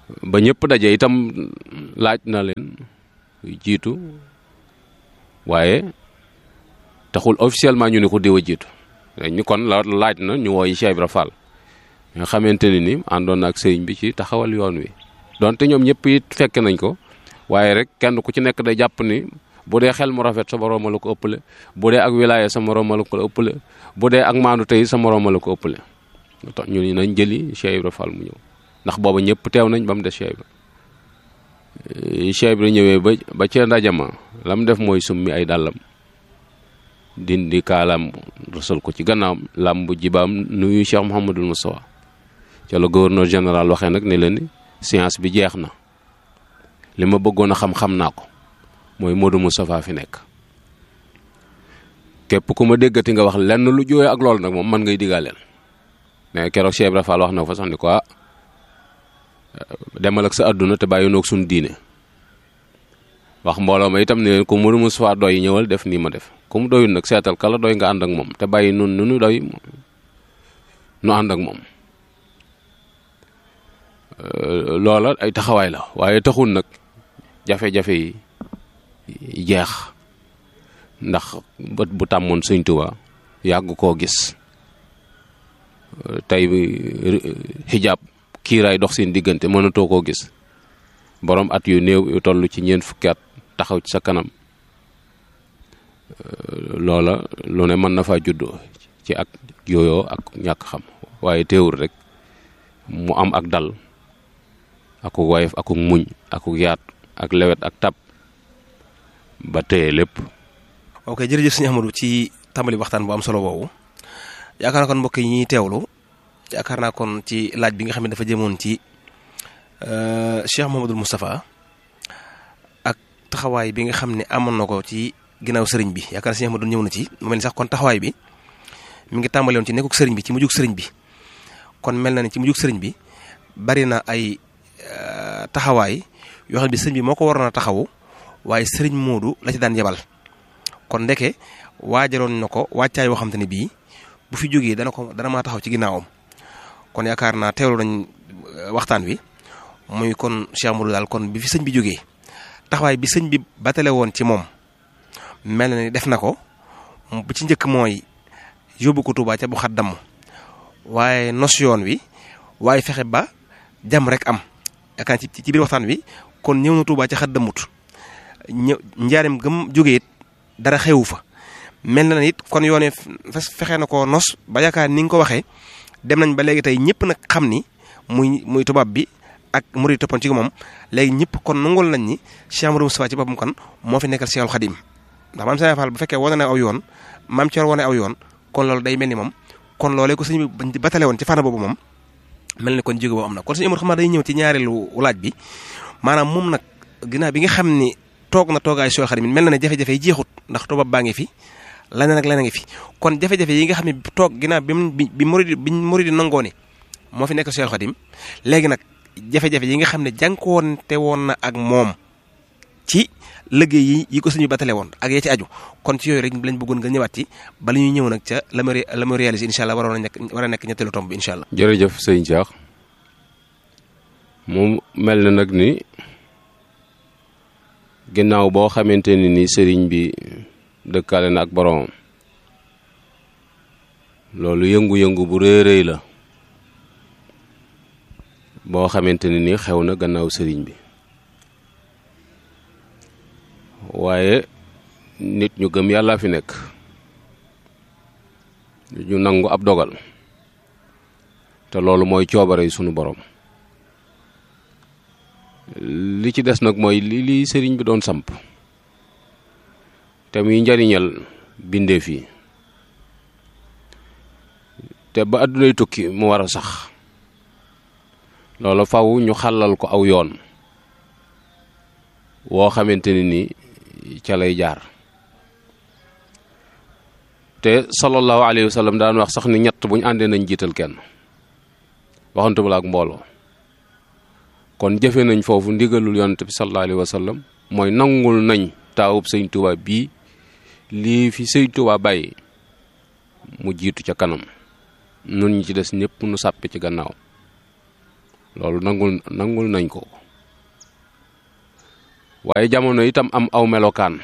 ba ñëpp daje itam laaj na leen jiitu waaye taxul officiellement ñu ne ko diw a jiitu ñu kon la laaj na ñu wooyi Cheikh Ibra Fall nga xamante ne ni àndoon na ak sëriñ bi ci taxawal yoon wi donte ñoom ñëpp it fekk nañ ko waaye rek kenn ku ci nekk day jàpp ni bu dee xel mu rafet sa moroom la ko ëppale bu dee ak wilaaya sa moroom la ko ëppale bu dee ak maandu tey sa moroom la ko ëppale tax ñu nañ jëli Cheikh Ibra Fall mu ñëw ndax booba ñëpp teew nañ ba mu des Cheikh Ibra Cheikh Ibra ñëwee ba ba ca ndajama la mu def mooy summi ay dàllam dindi kaalaam rësal ko ci gannaawam làmb jibaam nuyu Cheikh Mouhamadul Moustapha ca la gouverneur général waxee nag ne leen ni science bi jeex na li ma bëggoon a xam-xam naa ko mooy Modou Moustapha fi nekk képp ku ma déggati nga wax lenn lu jóoyee ak loolu nag moom man ngay digaaleel mais keroog Cheikh Ibra Fall wax na fa sax ni ko demal ak sa àdduna te bàyyi noog suñu diine wax mbooloo ma itam ne leen ku Modou Moustapha doy ñëwal def nii ma def ku mu doyul nag seetal kala doy nga ànd ak moom te bàyyi nun nu nu doy nu ànd ak moom loola ay taxawaay la waaye taxul nag jafe-jafe yi jeex ndax bët bu tàmmoon Sëñ Tuubaa yàgg koo gis tey xijaab kiiraay dox seen diggante mënatoo koo gis borom at yu néew yu toll ci ñeent fukki at taxaw ci sa kanam loola lu ne mën na faa juddoo ci ak yooyoo ak ñàkk xam waaye teewul rek mu am ak dal akuk wayef akuk muñ akuk yaat ak lewet ak tab ba téye lépp ok jërëjëf sëñ Ahmadou ci tàmbali waxtaan bu am solo boobu yaakaar naa kon mbokk yi ñuy teewlu yaakaar naa kon ci laaj bi nga xam ne dafa jëmoon ci Cheikh Mouhamadul Moustapha ak taxawaay bi nga xam ne amoon na ko ci ginnaaw sëriñ bi yaakaar naa sëñ Ahmadou ñëw na ci mu mel ni sax kon taxawaay bi mi ngi tàmbale woon ci nekkuk sëriñ bi ci mujjug sëriñ bi kon mel na ne ci mujjug sëriñ bi bari na ay taxawaay yoo xam ne sëriñ bi moo ko waroon a taxawu waaye sëriñ Moodu la ci daan yebal kon ndeke waajaloon na ko wàccaay yoo xam te ne bii bu fi jógee dana ko dana maa taxaw ci ginnaawam kon yaakaar naa teewlu nañ waxtaan wi muy kon Cheikh Modou daal kon bi fi sëñ bi jógee taxawaay bi sëñ bi batale woon ci moom mel na ni def na ko bu ci njëkk mooy yóbbu ko Touba ca bu xat damm waaye nos yoon wi waaye fexe ba jàmm rek am yaakaar ci ci biir waxtaan wi kon ñëw na Touba ca xat dammut ñëw njaarim gëm jógee it dara xewu fa mel na it kon yoone fexe na ko nos ba yaakaar ni nga ko waxee dem nañ ba léegi tey ñëpp nag xam ni muy muy tubaab bi ak murid toppoon ci moom léegi ñëpp kon nangul nañ ni Cheikh Amadou Moustapha ci boppam kan moo fi nekkal Cheikhul Khadim ndax maam Serigne Fall bu fekkee wane na aw yoon maam Thior wane aw yoon kon loolu day mel ni moom kon loolee ko sëñ bi batale woon ci fànn boobu moom mel ni kon jóge boobu am na kon suñu Amadou xam naa day ñëw ci ñaareelu laaj bi maanaam moom nag ginnaaw bi nga xam ni toog na toogaay Cheikhul Khadim mel na ne jafe-jafe yi jeexut ndax tubaab baa ngi fi leneen ak leneen ngi fi kon jafe-jafe yi nga xam ne toog ginnaaw bi bi bi murid bi murid nangoo ne moo fi nekk Cheikhul Khadim léegi nag jafe-jafe yi nga xam ne jànkuwante woon na ak moom ci liggéey yi yi ko suñu batale woon ak ya ci aju kon ci yooyu rek lañ bëggoon nga ñëwaat ci bala ñuy ñëw nag ca la ma la ma réalisé incha allah waroon a nekk war a nekk ñetteelu tomb bi incha allah. jërëjëf sëñ Cheikh mu mel na nag ni ginnaaw boo xamante ni ni sëriñ bi dëkkaale na ak boromam loolu yëngu-yëngu bu rëy rëy la boo xamante ne ni xew na gannaaw sëriñ bi waaye nit ñu gëm yàlla fi nekk ñu nangu ab dogal te loolu mooy coobare sunu borom li ci des nag mooy li li sëriñ bi doon samp te muy njariñal bindeef yi te ba àddunay tukki mu war a sax loolu faw ñu xàllal ko aw yoon woo xamante ne ni ca lay jaar te sallallahu alayhi wa sallam daan wax sax ni ñett bu ñu àndee nañ jiital kenn waxantu la ak mbooloo kon jëfe nañ foofu ndigalul yonent bi sallallahu alayhi wa sallam mooy nangul nañ taawub sëñ Tuubaa bii lii fi sëñ Tuubaa bàyyi mu jiitu ca kanam nun ñi ci des ñëpp nu sàppe ci gannaaw loolu nangul nangul nañ ko waaye jamono itam am aw melokaan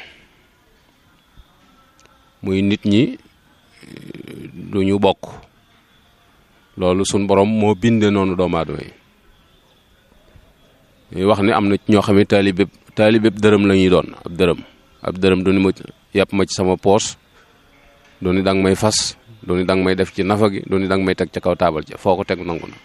muy nit ñi du ñu bokk loolu suñ borom moo binde noonu doomu aadama yi ñuy wax ni am na ñoo xam ne taalibe taalibe dërëm la ñuy doon ab dërëm ab dërëm du ni ma yàpp ma ci sama poos du ni danga may fas du ni danga may def ci nafa gi du ni danga may teg ca kaw taabal ci foo ko teg nangu na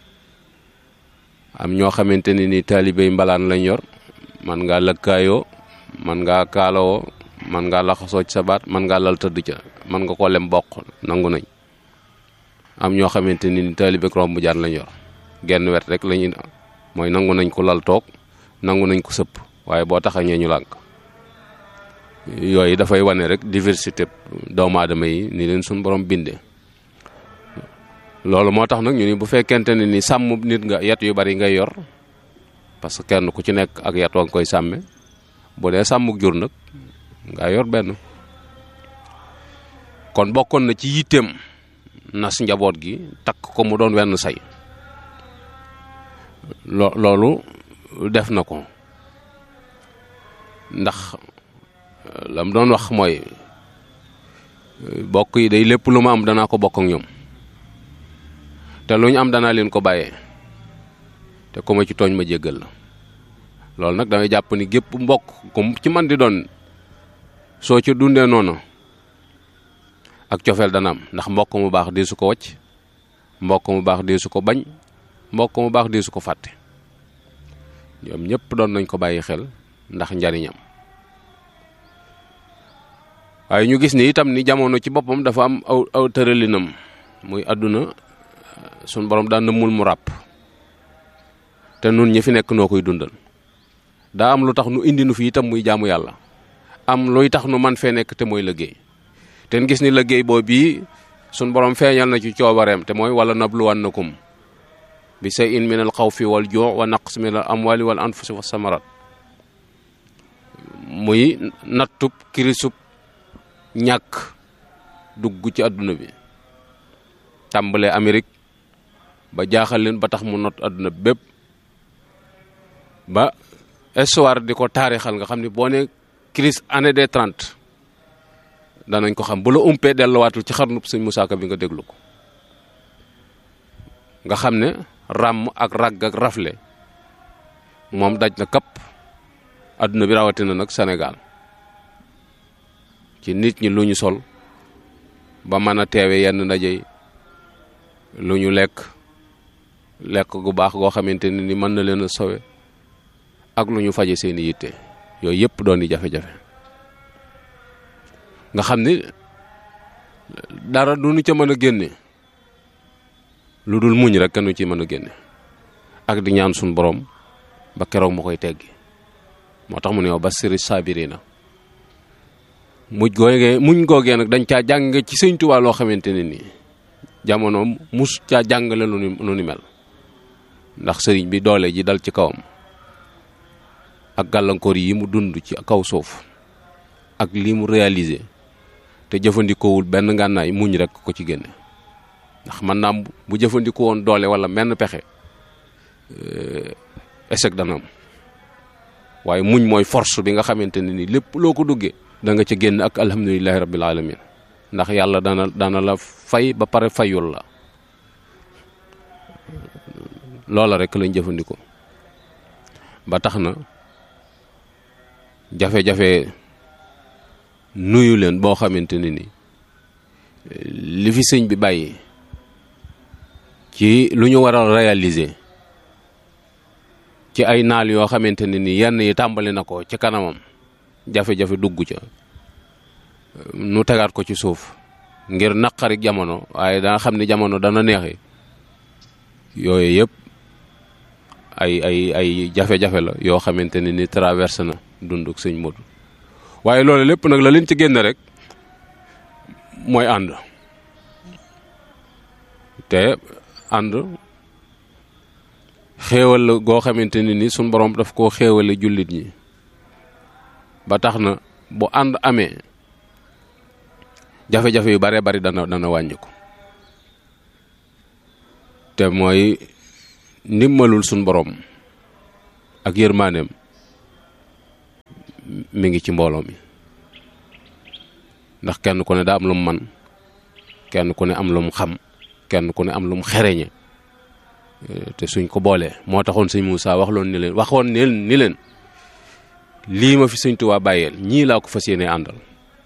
am ñoo xamante ni ni taalibe yi mbalaan lañ yor man ngaa lëkkaayoo man ngaa kaalawoo man ngaa laxasoo ci sa baat man ngaa lal tëdd ca man nga ko lem bokk nangu nañ am ñoo xamante ni ni taalibe romb jaan lañ yor genn wet rek lañuy mooy nangu nañ ko lal toog nangu nañ ko sëpp waaye boo taxañee ñu lànk yooyu dafay wane rek diversité doomu aadama yi ni leen suñ borom bindee loolu moo tax nag ñu ni bu fekkente ne ni sàmm nit nga yet yu bari ngay yor parce que kenn ku ci nekk ak yet wa nga koy sàmme bu dee sàmmuk jur nag nga yor benn kon bokkoon na ci yitteem nas njaboot gi takk ko mu doon wenn say lo loolu def na ko ndax lam doon wax mooy bokk yi day lépp lu ma am danaa ko bokk ak ñoom te lu ñu am danaa leen ko bàyyee te ku ma ci tooñ ma jéggal la loolu nag damay jàpp ni gépp mbokk comme ci man di doon soo ci dundee noonu ak cofeel dana am ndax mbokk mu baax dee su ko wacc mbokk mu baax dee su ko bañ mbokk mu baax dee su ko fàtte ñoom ñëpp doon nañ ko bàyyi xel ndax njariñam waaye ñu gis ni itam ni jamono ci boppam dafa am aw aw tëralinam muy àdduna suñ borom daan nëmmul mu ràpp te nun ñi fi nekk noo koy dundal daa am lu tax nu indi nu fi itam muy jaamu yàlla am luy tax nu man fee nekk te mooy liggéey te gis ni liggéey boobu bii suñ borom feeñal na ci coobareem te mooy wala nabluwannakum bi shay'in min al xawfi wal juu' wa naqs min al amwali wal anfusi wa samarat muy nattub kirisub ñàkk dugg ci àdduna bi tàmbalee Amérique ba jaaxal leen ba tax mu not àdduna bépp ba histoire di ko taarixal nga xam ni boo ne crise année des trente danañ ko xam bu la umpee delluwaatul ci xarnub sëñ Musaa Ka bi nga déglu ko nga xam ne ràmm ak ràgg ak rafle moom daj na kapp àdduna bi rawatina nag Sénégal ci nit ñi lu ñu sol ba mën a teewe yenn ndaje yi lu ñu lekk lekk gu baax goo xamante ne ni mën na leen a sowe ak lu ñu faje seeni yitte yooyu yëpp doon di jafe-jafe nga xam ni dara du ñu ca mën a génne lu dul muñ rek kenn ci mën a génne ak di ñaan suñ borom ba keroog ma koy teggi moo tax mu ne wa basiri saabirina muj googee muñ googee nag dañ caa jàng ci sëñ Tuubaa loo xamante ne nii jamono mus caa jàngale lu ni lu ni mel ndax sëriñ bi doole ji dal ci kawam ak gàllankoor yi mu dund ci kaw suuf ak lii mu réalisé te jëfandikoowul benn ngànnaay muñ rek ko ci génne ndax man naa bu jëfandikoo woon doole wala menn pexe échec dana am waaye muñ mooy force bi nga xamante ne ni lépp loo ko duggee da nga ca génn ak alhamdulilahi rabbil alamin ndax yàlla dana dana la fay ba pare fayul la loola rek lañ jëfandikoo ba tax na jafe-jafe nuyu leen boo xamante ne ni li fi sëñ bi bàyyi ci lu ñu war a réaliser ci ay naal yoo xamante ne ni yenn yi tàmbali na ko ci kanamam jafe-jafe dugg ca nu tegaat ko ci suuf ngir naqari jamono waaye danga xam ne jamono dana neexi yooyu yëpp ay ay ay jafe-jafe la yoo xamante ne ni traversé na dunduk sëñ Modou waaye loolu lépp nag la leen ci génn rek mooy ànd te ànd xéewal la goo xamante ne ni suñ borom daf koo xéewale jullit ñi ba tax na bu ànd amee jafe-jafe yu bare bari dana dana wàññi ko te mooy ndimbalul suñ borom ak yërmaaneem mi ngi ci mbooloo mi ndax kenn ku ne daa am lu mu man kenn ku ne am lu mu xam kenn ku ne am lu mu xereñe te suñ ko boolee moo taxoon sëñ Moussa wax loon ni leen waxoon ni leen ni leen lii ma fi sëñ Tuubaa bàyyeel ñii laa ko fas yéene àndal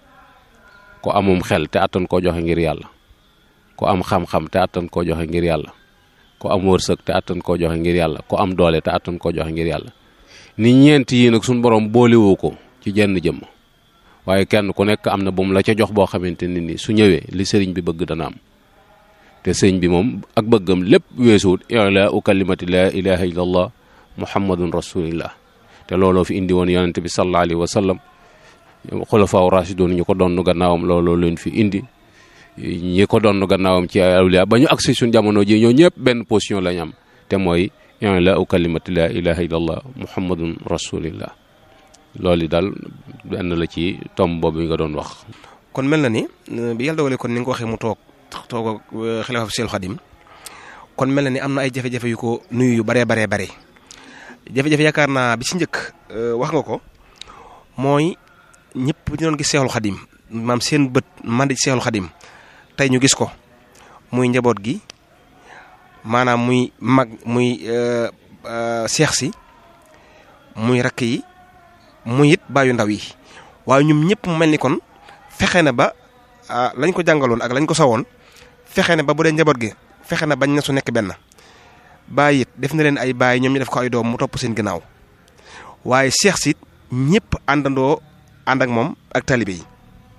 ko amum xel te attan koo joxe ngir yàlla ko am xam-xam te attan koo joxe ngir yàlla ko am wërsëg te attan koo joxe ngir yàlla ko am doole te attan koo joxe ngir yàlla ni ñeent yii nag suñ borom boolewoo ko ci jenn jëmm waaye kenn ku nekk am na bu mu la ca jox boo xamante ne ni su ñëwee li sëriñ bi bëgg dana am te sëriñ bi moom ak bëggam lépp weesuwut ilaa u kalimati laa ilaha illa allah muhammadun rasulillah te looloo fi indi woon yonente bi sallallahu alayhi wa sallam xulafaaw rashidun ñu ko doon gannaawam looloo leen fi indi ñi ko doon gannaawam ci awliya ba ñu agsi suñ jamono ji ñoo ñëpp benn position lañ am te mooy ilaa u kalimati laa ilaha illa allah muhammadun rasulillah loolu daal benn la ci tomb boobu nga doon wax. kon mel na ni bi yàlla dogalee kon ni nga ko waxee mu toog toog ak xalifa Seexul Xadim kon mel na ni am na ay jafe-jafe yu ko nuyu yu baree baree bare jafe-jafe yaakaar naa bi ci njëkk wax nga ko mooy ñëpp ñu doon gis Seexul Xadim maam seen bët mandi ci Seexul Xadim tey ñu gis ko muy njaboot gi maanaam muy mag muy seex si muy rakk yi. muy it bàyyu ndaw yi waaye ñoom ñëpp mu mel ni kon fexe na ba lañ ko jàngaloon ak lañ ko sawoon fexe na ba bu dee njaboot gi fexe na bañ na su nekk benn bàyyi it def na leen ay bàyyi ñoom ñu def ko ay doom mu topp seen ginnaaw waaye seex si ñëpp àndandoo ànd ak moom ak talibe yi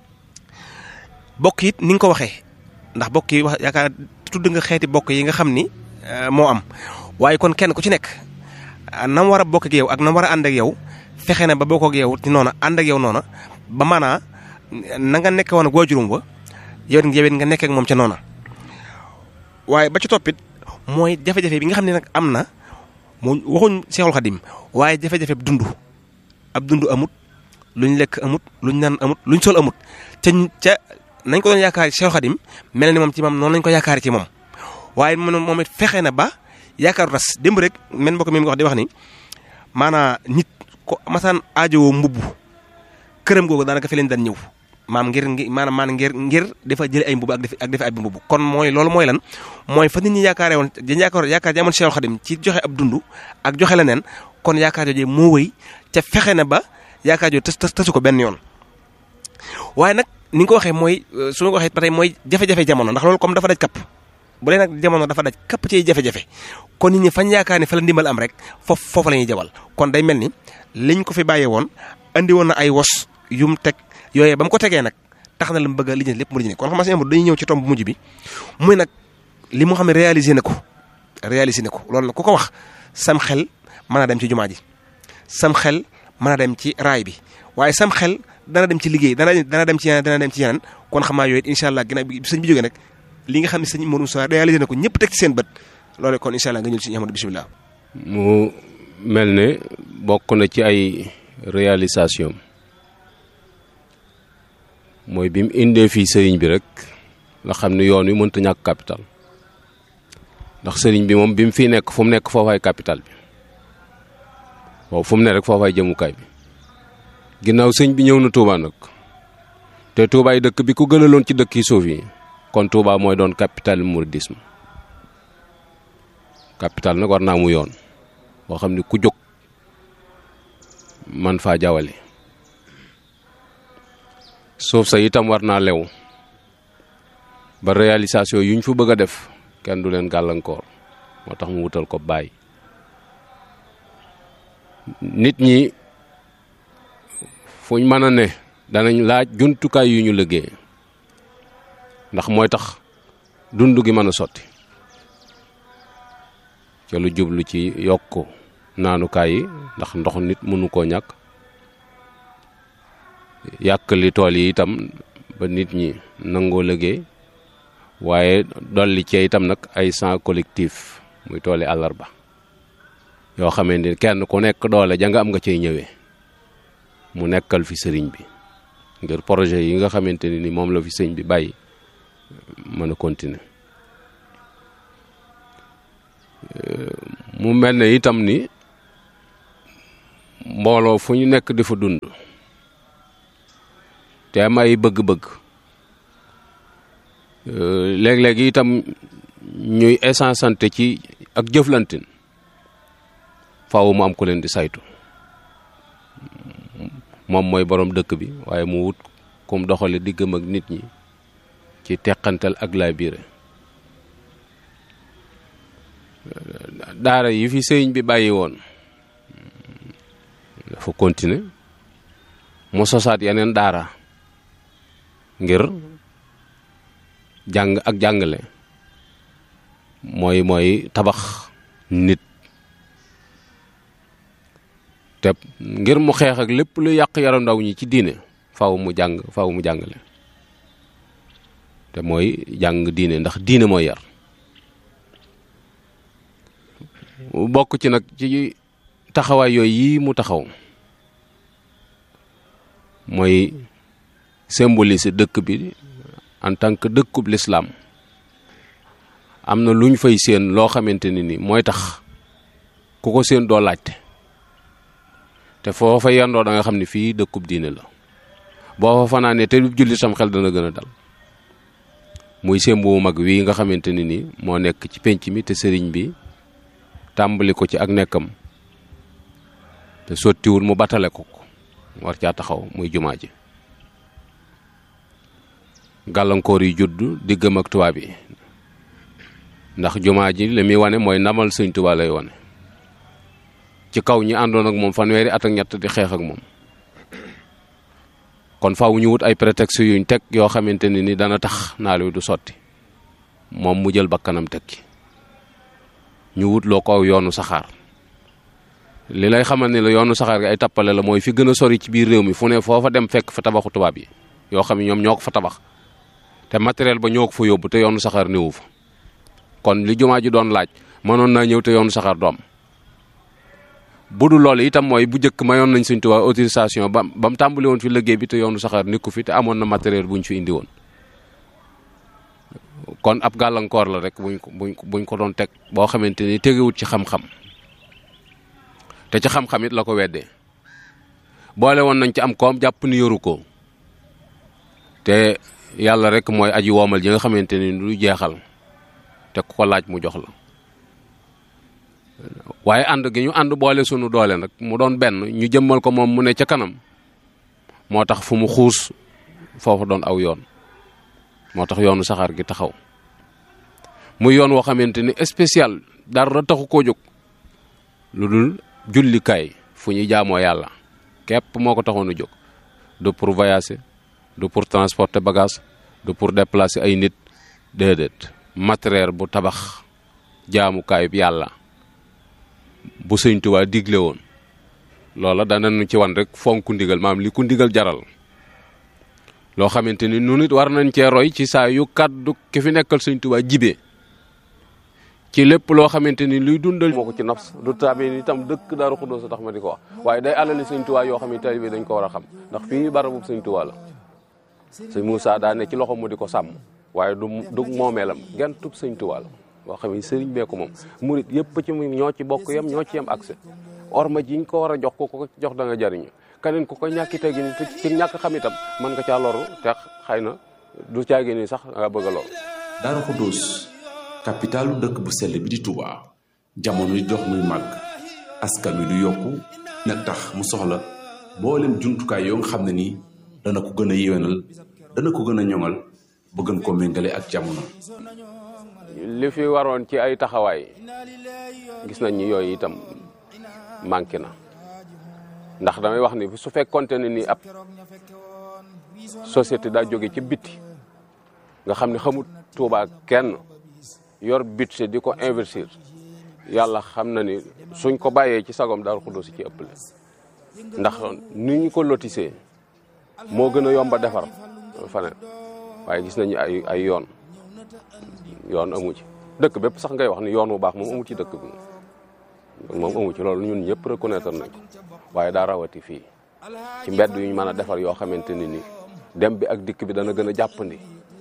bokk it ni nga ko waxee ndax bokk yi wax yaakaar tudd nga xeeti bokk yi nga xam ni moo am waaye kon kenn ku ci nekk nam war a bokk ak yow ak nam war a ànd ak yow. fexe na ba bokk ak yow ci noona ànd ak yow noona ba maanaa na nga nekk woon ak waajurum ba yow yow nga nekk ak moom ca noona waaye ba ci toppit mooy jafe-jafe bi nga xam ne nag am na mu waxuñ Seexul Xadim waaye jafe-jafe dund ab dund amut luñ lekk amut luñ naan amut luñ sol amut te ca nañ ko doon yaakaar Seexul Xadim mel ni moom ci moom noonu lañ ko yaakaar ci moom waaye moom it fexe na ba yaakaaru tas démb rek men mbokk mi nga wax di wax ni maanaa nit ko masaan aajowoo mbubb këram googu daanaka fi leen daan ñëw maam ngir ngi maanaam maanaam ngir ngir dafa jële ay mbubb ak def ak defe ay mbubb kon mooy loolu mooy lan mooy fa nit ñi yaakaaree woon dañ yaakaar yaakaar ji amoon Seexul Xadim ci joxe ab dund ak joxe leneen kon yaakaar jooju moo wëy ca fexe na ba yaakaar jooju tës tësu ko benn yoon waaye nag ni nga ko waxee mooy su ma ko waxee ba tey mooy jafe-jafe jamono ndax loolu comme dafa daj kapp bu dee nag jamono dafa daj kapp ci jafe-jafe kon nit ñi fañ yaakaar ni fa la ndimbal am rek foofu foofu la ñuy jabal kon day mel ni liñ ko fi bàyyee woon andi woon na ay wos yum teg yooyee ba mu ko tegee nag tax na la mu bëgg a lijjanti lépp mu lijjanti kon xam nga si dañuy ñëw ci tomb bu mujj bi muy nag li mu xam ne réalisé na ko réalisé na ko loolu nag ku ko wax sam xel mën a dem ci jumaa ji sam xel mën a dem ci raay bi waaye sam xel dana dem ci liggéey dana dana dem ci yeneen dana dem ci yeneen kon xam naa yooyu incha allah ginnaaw bi sëñ bi jógee nag li nga xam ne sëñ Modou Moussa réalisé na ko ñëpp teg ci seen bët loolu kon incha allah nga ñëw ci Ahmadu bisimilah. mu mel ne bokk na ci ay réalisation mooy bi mu indee fii sëriñ bi rek nga xam ne yoon wi mënta ñàkk capital ndax sëriñ bi moom bi mu fiy nekk fu mu nekk foofaay capital bi waaw fu mu ne rek foofaay jëmukaay bi ginnaaw sëñ bi ñëw na Touba nag te Touba yi dëkk bi ku gënaloon ci dëkk yi suuf yi kon Touba mooy doon capital mouridisme capital nag war naa mu yoon boo xam ne ku jóg man faa jawale suuf sa itam war naa lew ba réalisation yuñ fa bëgg a def kenn du leen gàllankoor moo tax mu wutal ko bàyyi nit ñi fuñ mën a ne danañ laaj jumtukaay yu ñu liggéey ndax mooy tax dund gi mën a sotti ca lu jublu ci yokk naanukaay yi ndax ndox nit mënu koo ñàkk yàq li tool yi itam ba nit ñi nangoo liggéey waaye dolli cee itam nag ay champs collectif muy tooli àllarba yoo xamante ni kenn ku nekk doole ja nga am nga cay ñëwee mu nekkal fi sëriñ bi ngir projet yi nga xamante ni moom la fi sëriñ bi bàyyi mën a continuer mu mel ne itam ni mbooloo fu ñu nekk di fa dund te am ay bëgg-bëgg léeg-léeg itam ñuy essenceante ci ak jëflantin faaw mu am ku leen di saytu moom mooy borom dëkk bi waaye mu wut kum doxale diggam ak nit ñi ci teqantal ak laa biire daara yi fi sëriñ bi bàyyi woon dafa continuer mu sosaat yeneen daara ngir jàng ak jàngale mooy mooy tabax nit te ngir mu xeex ak lépp lu yàq yaram ndaw ñi ci diine faaw mu jàng faaw mu jàngale te mooy jàng diine ndax diine mooy yar bokk ci nag ci taxawaay yooyu yii mu taxaw mooy symboliser dëkk bi en tant que dëkkub lislaam am na lu ñu fay séen loo xamante ni ni mooy tax ku ko séen doo laajte te foo fa yendoo da nga xam ne fii dëkkub diine la boo fa fanaanee te julli sam xel dana gën a dal muy sémb bu mag wii nga xamante ni ni moo nekk ci pénc mi te sëriñ bi tàmbali ko ci ak nekkam te sottiwul mu batale ko ko war caa taxaw muy jumaa ji gàllankoor yi judd diggam ak tubaab yi ndax jumaa ji li muy wane mooy ndamal sëñ Tuubaa lay wane ci kaw ñi àndoon ak moom fanweeri at ak ñett di xeex ak moom kon faaw ñu wut ay prétexte yuñ teg yoo xamante ne ni dana tax naal wi du sotti moom mu jël bakkanam teg ci ñu wut loo ko yoonu saxaar li lay xamal ni la yoonu saxaar gi ay tappale la mooy fi gën a sori ci biir réew mi fu ne foofa dem fekk fa tabaxu tubaab yi yoo xam ne ñoom ñoo ko fa tabax te matériel ba ñoo ko fa yóbbu te yoonu saxaar néewu fa kon li jumaa ji doon laaj mënoon naa ñëw te yoonu saxaar doom bu dul loolu itam mooy bu njëkk mayoon nañ Sëñ Tuubaa autorisation ba ba mu tàmbali woon fi liggéey bi te yoonu saxaar nekku fi te amoon na matériel bu ñu fi indi woon kon ab gàllankoor la rek buñ ko buñ ko buñ ko doon teg boo xamante ni tegewut ci xam-xam te ci xam-xam it la ko weddee boole woon nañ ci am koom jàpp ni yoru ko te yàlla rek mooy aji woomal ji nga xamante ni du jeexal te ku ko laaj mu jox la waaye ànd gi ñu ànd boole sunu doole nag mu doon benn ñu jëmmal ko moom mu ne ca kanam moo tax fu mu xuus foofu doon aw yoon moo tax yoonu saxaar gi taxaw muy yoon woo xamante ni spécial dara taxu koo jóg lu dul jullikaay fu ñuy jaamoo yàlla képp moo ko taxoon a jóg du pour voyager du pour transporter bagage du pour déplacer ay nit déedéet matériel bu tabax jaamukaayub yàlla bu sëñ Tuubaa digle woon loola danañu ci wan rek fonk ndigal maam li ku ndigal jaral loo xamante ni nu nit war nañ cee roy ci saa yu kàddu ki fi nekkal sëñ Tuubaa jibee ci lépp loo xamante ni luy dundal moo ko ci nafs du tabe itam dëkk Daaru Xudoos tax ma di ko wax waaye day alali sëñ Tuubaa yoo xam ne taalibe dañ ko war a xam ndax fii barabu sëñ Tuubaa la sëñ Moussa daa ne ci loxo mu di ko sàmm waaye du du moomeelam genn tub sëñ Tuubaa la boo xam ne sëriñ bee ko moom murit yëpp ci ñoo ci bokk yam ñoo ci yam accès orma jiñ ko war a jox ko ko jox da nga jariñu keneen ku ko ñàkki tegi ni ci ñàkk xam itam mën nga caa loru te xëy na du caagi ni sax nga bëgg a loru Daaru Xudoos capitalu dëkk bu sell bi di Touba jamono di dox muy màgg askan wi du yokku nag tax mu soxla mboolem jumtukaay yoo nga xam ne nii dana ko gën a yéwénal dana ko gën a ñoŋal ba gën koo méngale ak jamono. li fi waroon ci ay taxawaay gis nañ ni yooyu itam manqué na ndax damay wax ni su fekkonte ne ni ab société daa jóge ci bitti nga xam ne xamut Tuubaa kenn yor budget di ko investir yàlla xam na ni suñ ko bàyyee ci sagom Daaru Xudoos ci ëppale ndax ni ñu ko lotisee moo gën a yomba defar faneen waaye gis nañu ay ay yoon yoon amu ci dëkk bépp sax ngay wax ni yoon bu baax moom amu ci dëkk bi moom amu ci loolu ñun ñëpp reconnaître nañ ko waaye daa rawati fii ci mbedd yu ñu mën a defar yoo xamante ni ni dem bi ak dikk bi dana gën a jàppandi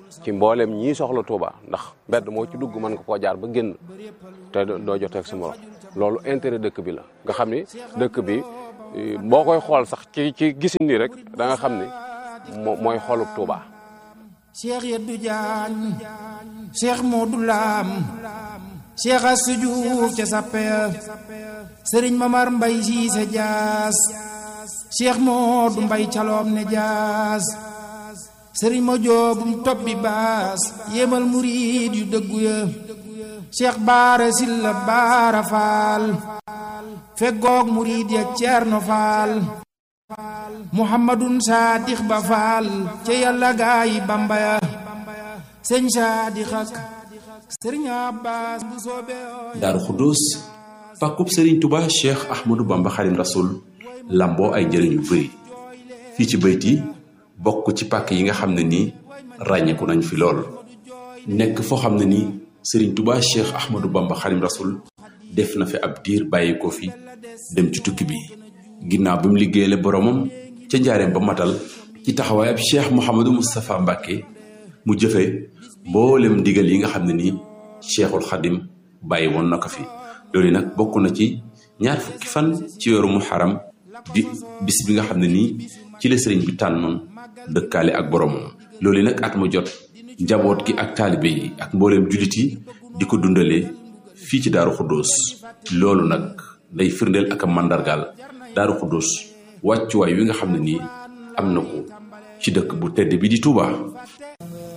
ci mboolem ñii soxla Touba ndax mbedd moo ci dugg mën nga koo jaar ba génn te doo joteeg sa morom loolu intérêt dëkk bi la nga xam ni dëkk bi boo koy xool sax ci ci gisin ni rek da nga xam ni mooy xolub Touba. Cheikh Yeddu Jaañ Cheikh Modou Lam Cheikh Assou Diouf ca sappe Sëriñ Mamar Mbay Siise Jaas Cheikh Modou Mbay Caloom ne Jaas Sëriñ ma joobum topp bi baas yéemal murid yu dëggu ya Cheikh Baara Silla Baara Faal feggoog murid ya Ceerno Faal Muhammadun Saadix Ba Faal ca yàlla gaayi Bamba ya sëñ Saadix ak sëriñ Abbas bu soobee Daaru Xuddoos pàkkub Sëriñ Tuba Cheikh Ahmadou Bamba Xadim Rasul lamboo ay njëriñ yu bëri fii ci bayti bokk ci pàkk yi nga xam ne nii ràññeeku nañ fi lool nekk foo xam ne nii Sëriñ Tuba Cheikh Ahmadou Bamba Xadim Rasul def na fi ab diir bàyyi ko fi dem ci tukki bi ginnaaw bi mu liggéeyale boromam ca njaareem ba matal ci taxawaay ab Cheikh Mouhamadou Moustapha Mbacke mu jëfe mboolem ndigal yi nga xam ne nii Cheikhul Xadim bàyyi woon na ko fi loolu nag bokk na ci ñaar fukki fan ci weeru muharram di bis bi nga xam ne nii ci la sëriñ bi tànnoon dëkkaale ak boromam loolu nag at mu jot njaboot gi ak taalibe yi ak mbooleem jullit yi di ko dundalee fii ci Daaru Xuddoos loolu nag day firndeel ak a màndargaal Daaru Xuddoos wàccuwaay wi nga xam ne nii am na ko ci dëkk bu tedd bi di Touba